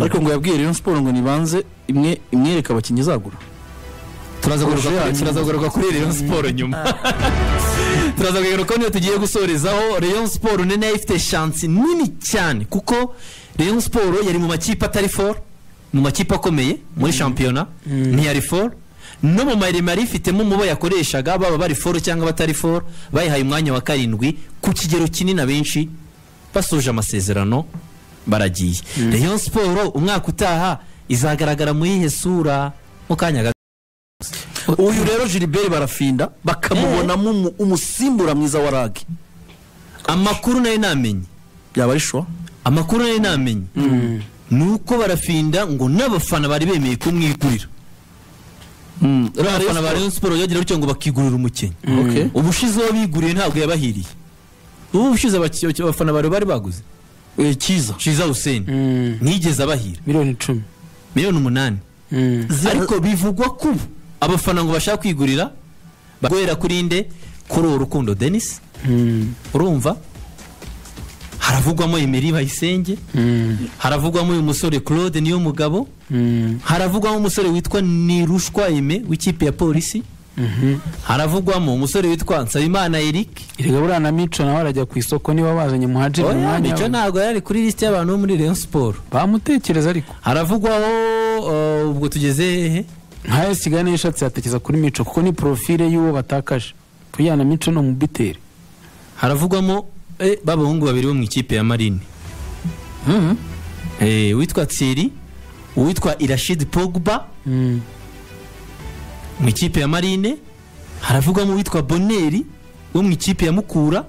ariko ngo yabwiye Rayon Sport ngo nibanze imwe imwereke abakinnyi izagura turaza kugaruka Roger kuri- Hanyuma. turaza kugaruka kuri Rayon Sport nyuma turaza kugaruka niyo tugiye gusorezaho Rayon Sport nene ifite chance nini cyane kuko Rayon Sport yari mu makipe atari for mu makipe akomeye muri shampiyona ntiyari for no mu maremare ifitemo umubo yakoreshaga baba bari for cyangwa batari for bayihaye umwanya wa karindwi ku kigero kinini abenshi basoje amasezerano baragiye Rayon Sport umwaka utaha izagaragara muri ihe sura mu kanya gato uyu rero Gilbert barafinda bakamubonamo umu- umusimbura mwiza wa RAG amakuru nayo namenye byaba ari shuwa amakuru nayo namenye ni uko barafinda ngo n'abafana bari bemeye kumwigurira n'abafana ba Rayon Sport byagira bityo ngo bakigurira umukinnyi Okay. ubushize uwo biguriye ntabwo yabahiriye ubu bushize abaki- abafana bari bari baguze Eh, cyiza shiza huseni Mm. ntiyigeze abahira miliyoni icumi miliyoni umunani Mm. ariko bivugwa ko ubu abafana ngo bashaka kwigurira baguhera kuri inde kuri uwo rukundo denise urumva haravugwamo emeri bayisenge haravugwamo uyu musore claude niyo mugabo haravugwamo umusore witwa nirushwa eme w'ikipe ya polisi haravugwamo umusore witwa nsabimana eric erega buriya na mico nawe arajya ku isoko niba bazanye muhajiri mu oya mwanya nicyo we. ntabwo yari kuri lisiti y'abantu bo muri rayon siporo bamutekereza ariko haravugwaho uh, ubwo tugeze hehe nkayo sigaye niyo ishatse yatekereza kuri mico kuko ni porofile y'uwo batakaje buriya na mico ni umubiteri haravugwamo eh, ba bahungu babiri bo mu ikipe ya marine Eh, uwitwa tsiri uwitwa irashidi pogba Mm. mu ikipe ya marine haravugwamo uwitwa boneri wo mu ikipe ya mukura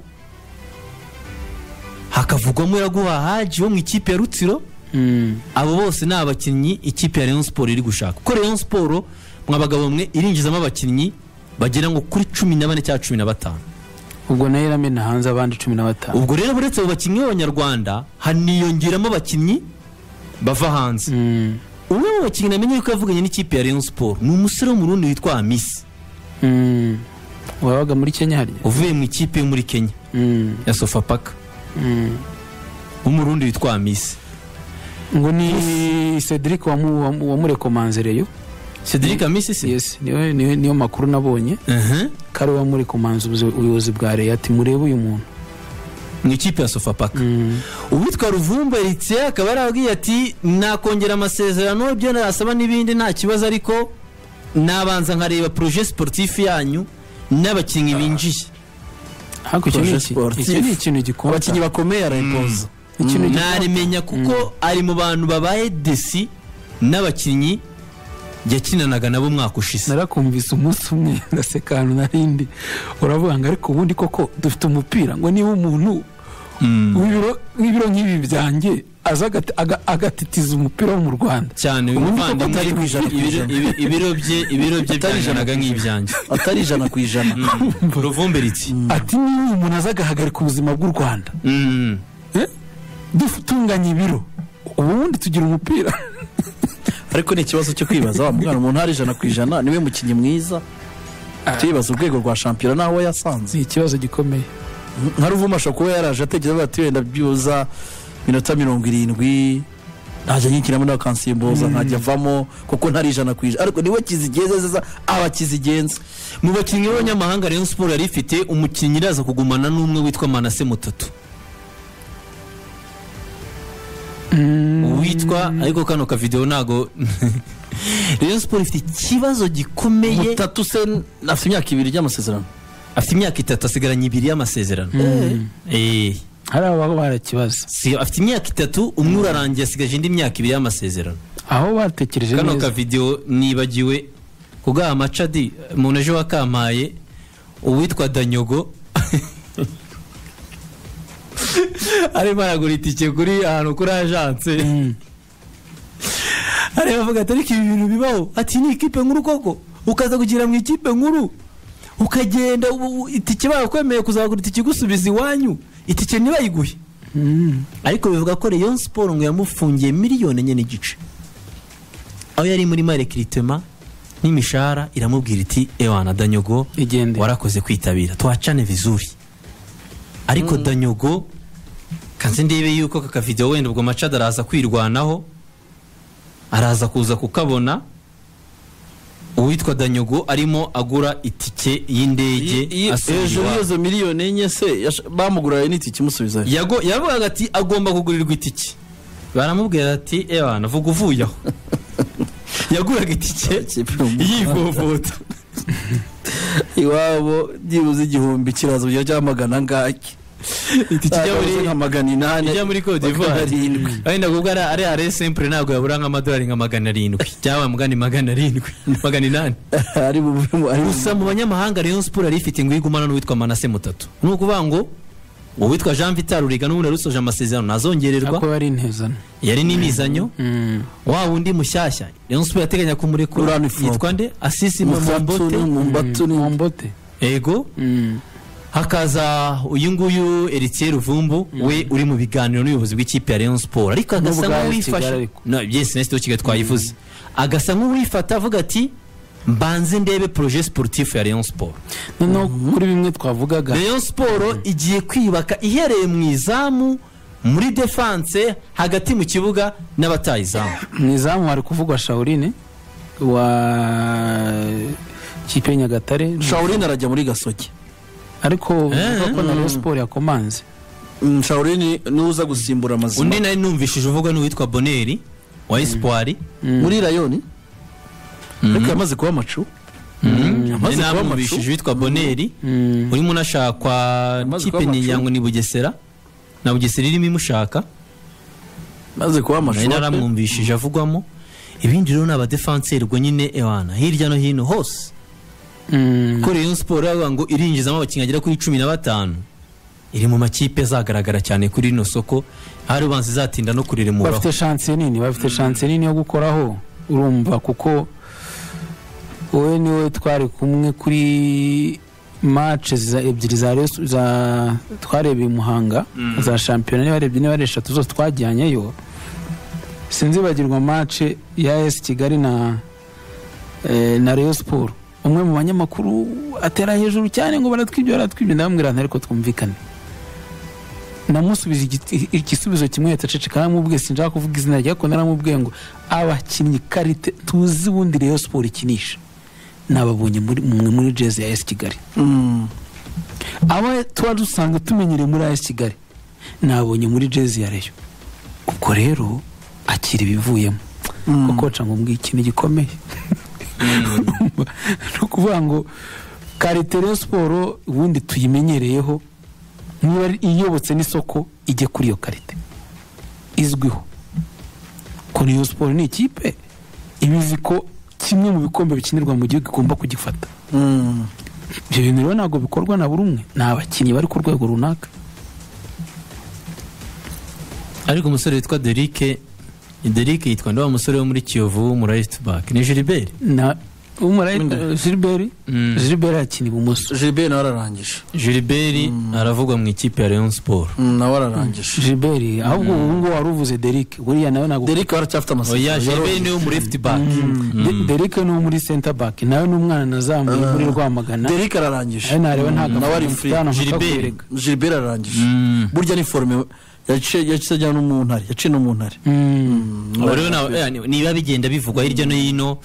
hakavugwamo iraguha haji wo mu ikipe ya rutsiro Mm. abo bose ni abakinnyi ikipe ya rayon siporo iri gushaka kuko rayon siporo mwa bagabo mwe irinjizamo abakinnyi bagera ngo kuri cumi na bane cyangwa cumi na batanu ubwo nayo iramena hanze abandi cumi na batanu ubwo rero uretse abo bakinnyi b'abanyarwanda haniyongeramo abakinnyi bava hanze Mm. umwe mu bakinnyi namenye yuko yavuganye n'ikipe ya rayon siporo ni umusore wo mu rundi witwa amisi Mm. wabaga muri kenya harya uvuye mu ikipe yo muri kenya Mm. ya sofapaka Mm. wo mu rundi witwa amisi ngo ni cedric wamu- wamu- wamurekomanzereyo cedric amisi se yes niyo niyo- niyo makuru nabonye Aha, kari wamurekomanze ubuzi- ubuyobozi bwa reyo ati murebe uyu muntu mu ikipe ya sofapaka Mm. uwitwa ruvumba eritse akaba yarabwiye ati nakongera amasezerano ibyo nasaba n'ibindi nta kibazo ariko nabanza nkareba proje sportif yanyu n'abakinnyi binjiye ariko iki ni Projet iki sportif. iki ni ikintu gikomeye abakinnyi bakomeye arayipoza ikintu gikomeye narimenya kuko ari mu bantu babaye desi n'abakinnyi yakinanaga nabo umwaka ushize narakumvise umunsi umwe ndaseka ahantu narindi uravuga ngo ariko ubundi koko dufite umupira ngo niba umuntu w'ibiro- w'ibiro nk'ibi byanjye aza agati- aga- agatitiza umupira wo mu rwanda cyane uyu Ubundi koko muvandimwe atari ku ijana ku ibiro- ijana. ibi- ibiro bye ibiro bye byanjyanaga nk'ibyanjye atari ijana ku ijana ruvumberitsi ati niba umuntu aza agahagarika ubuzima bw'u rwanda Mm. eh, dutunganya ibiro ubundi tugira umupira ariko ni ikibazo cyo kwibaza wa mwana umuntu hari ijana ku ijana niwe mukinnyi mwiza tuyibaza urwego rwa shampiyona n'aho yasanze ni ikibazo gikomeye nka ruvuma ashobora kuba yaraje atekereza ati wenda byuza minota mirongo irindwi ntajya nyikinamo n'akansimbuza ntajya avamo kuko ntari ijana ku ijana ariko niwe kizigenzeza abakizigenza mu bakinnyi b'abanyamahanga rayon siporo yari ifite umukinnyi iraza kugumana n'umwe witwa manase mutatu witwa ariko kano kavidewo ntago rayon siporo ifite ikibazo gikomeye mutatu se afite imyaka ibiri y'amasezerano afite imyaka itatu asigaranye ibiri y'amasezerano Eh. hari ababa barakibaza Si- afite imyaka itatu umwe urarangiye asigaje indi myaka ibiri y'amasezerano aho batekereje kano neza kavidewo nibagiwe kugaha macadi umuntu ejo wakampaye uwitwa danyogo arimo aragura itike kuri ahantu kuri ajanse areba avuga ati ariko ibi bintu bibaho ati ni ikipe nkuru koko ukaza kugira mu ikipe nkuru ukagenda ubu- ubu itike barakwemereye kuzagura itike igusubiza iwanyu itike ntibayiguhe ariko bivuga ko Rayon Sport ngo yamufungiye miliyoni enye n'igice aho yari muri mare kiritema n'imishahara iramubwira iti ewana danyogo Igende." warakoze kwitabira tuhacane vizuri ariko danyogo kanze ndebe yuko aka kavidewo wenda ubwo macada araza kwirwanaho araza kuza kukabona uwitwa danyogo arimo agura itike y'indege hejuru asubira y'izo miliyoni enye se yash- bamuguraye n'itike imusubizayo Yago- yaravugaga ati agomba kugurirwa itike baramubwira ati ebana vuga uvuye aho yaguraga itike yivovota iwabo byibuze igihumbi kiraza kugira cya magana angaki itike ijya muri nka magana inani ijya muri Cote d'Ivoire. arindwi wenda kubwo ari ari are simple ntabwo yabura nk'amadolari nka magana arindwi cyangwa mugani magana arindwi magana inani ari bubure ari bubure gusa mu banyamahanga Rayon Sport yari ifite ngo igumana n'uwitwa Manase Mutatu ni ukuvuga ngo uwitwa Jean Vital Ruriga n'ubundi yari usoje amasezerano ntabwo ntazongererwa bari intezano yari n'imizanyo Mm. wa wundi mushyashya Rayon Sport yateganya kumurekura Rurani Fropo. yitwa nde Asisi Mutsatsu ni Mombote Mumbatu ni Mombote. ego Mm. hakaza uyu nguyu Eritier Ruvumbu we uri mu biganiro n'ubuyobozi bw'ikipe ya Rayon Sport ariko agasa N'ubwa AS Kigali nk'uwifashe ariko. no byese nese kigali twayivuze agasa nk'uwifata avuga ati mbanze ndebe projet sportif ya Rayon Sport noneho kuri bimwe twavugaga Rayon Sport igiye kwiyubaka ihereye mu izamu muri defense hagati mu kibuga n'abatayizamu mu izamu hari kuvugwa shawurine wa kipe ya nyagatare shawurine arajya muri gasogi ariko bavuga ko na Mm. Rayon Sport yakomanze Mm, shawurine niwe uza gusimbura undi amazima nari numvishije uvuga n'uwitwa boneri wa espoir muri rayoni ariko yamaze kuba amacu nari amaze kuba namwumvishije amacu uwitwa boneri urimo unashakwa Amaze kipe kuba amacu. yangu ni bugesera na bugesera irimo imushaka amaze kuba nayo amacu naramwumvishije avugwamo ibindi rero ni abadefanseri ubwo nyine ewana hirya no hino hose Mm. ko Rayon Sport yavuga ngo irinjizamo abakinnyi bagera kuri cumi na batanu iri mu makipe azagaragara cyane kuri rino soko hari ubanza izatinda no kuriremuraho bafite shanse nini bafite shanse nini yo gukoraho urumva kuko wowe niwe twari kumwe kuri mace za ebyiri za Rayon- za twarebeye i muhanga za shampiyona niba ari ebyiri niba ari eshatu zose twajyanyeyo sinzibagirwa mace ya esi kigali na eh, na Rayon Sport umwe mu banyamakuru atera hejuru cyane ngo baratwibye baratwibye ndamubwira nti ariko twumvikane namusubiza igiti- igisubizo kimwe yahita aceceka naramubwiye sinshaka kuvuga izina rye ariko naramubwiye ngo abakinnyi karite tuzi ubundi Rayon Sport ikinisha nababonye muri mwe muri jezi ya esi kigali Mm. aba tuba dusanga tumenyereye muri esi kigali nabonye muri jezi ya reyo ubwo rero akira ibivuyemo kuko waca ngo mbwiye ikintu gikomeye ni ukuvuga ngo karite Rayon siporo ubundi tuyimenyereyeho niba ari iyobotse n'isoko ijye kuri iyo karite izwiho ko Rayon siporo ni ikipe iba izi ko kimwe mu bikombe bikinirwa mu gihugu igomba kugifata Mm. ibyo bintu rero ntabwo bikorwa na buri umwe ni abakinnyi bari ku rwego runaka ariko umusore witwa Derike Derike yitwa ndi wa musore wo muri Kiyovu mu right back ni Gilbert na umara Wenda. Gilbert Mm. Gilbert akina ibumoso gilbert nawe ararangije Gilbert aravugwa mu ikipe ya Rayon Sport Mm, nawe ararangije Gilbert ahubwo ubu ngubu wari uvuze Derrick buriya nawe ntabwo derek aracyafite oya Gilbert amasezerano niwe mu left back De- Derrick ni uwo muri center back nawe ni umwana nazamuye muri Rwamagana derek ararangije nawe nareba nta nawe ari gafundi free mfitana mpaka Gilbert. kubereka gilbert ararangije Mm. burya ni forume yaciye yaciye ajyana no mu ntare yaciye no mu ntare Mm. Abo rero na- eh, niba bigenda bivugwa hirya no hino